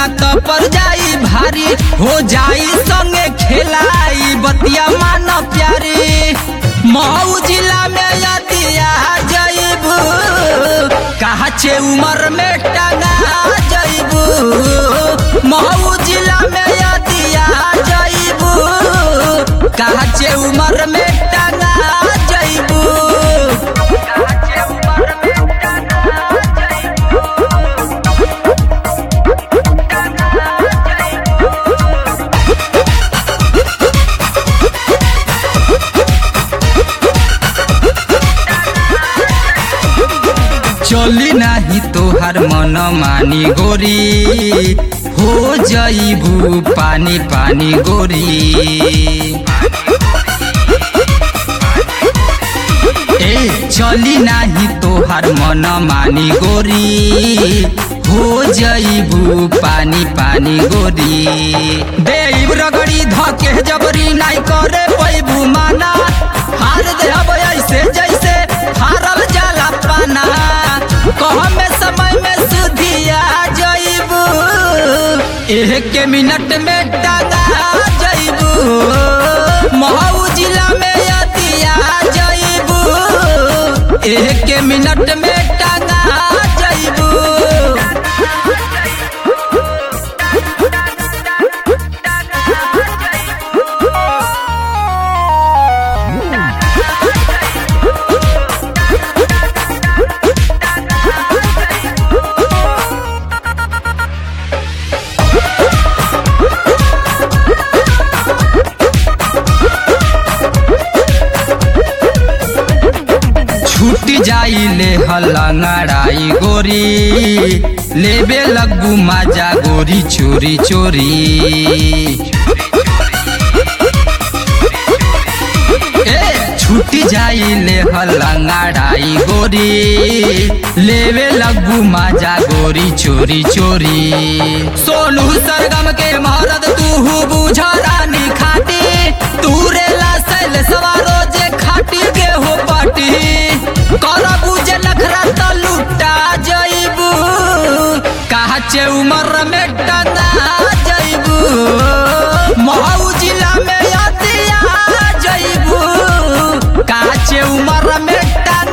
ना तो पर जाई भारी हो जाई संगे खेलाई बतिया मान प्यारी मऊ जिला में यदिया जईबू कहा छे उमर में टंगा जईबू मऊ जिला में यदिया जईबू कहा छे उमर में टंगा जईबू चली नाही तोहार मन मानी गोरी हो जईबू पानी पानी गोरी ए चली नाही तोहार मन मानी गोरी हो जईबू पानी पानी गोरी देव रगड़ी धके जबरी नाई करे पैबू माना हार देहब ऐसे जैसे हारल जाला पाना कह में समय में सुधिया जईबू एक मिनट में टंगा जईबू महू जिला में यतिया जईबू एक मिनट में टंगा जईबू छूट जाई ले हलंगड़ाई गोरी लेबे लगू माजा गोरी चोरी चोरी ए छूट जाई ले हलंगड़ाई गोरी लेबे लगू माजा गोरी चोरी चोरी सोनू सरगम के महारत तू बुझा रानी खाटी तूरे ला सैल सवारो जे खाटी के हो पाटी कर बुझे लखरा त लुटा जईबू कहा चे उमर में टंगा जईबू महू जिला में यदिया जईबू कहा चे उमर में टंगा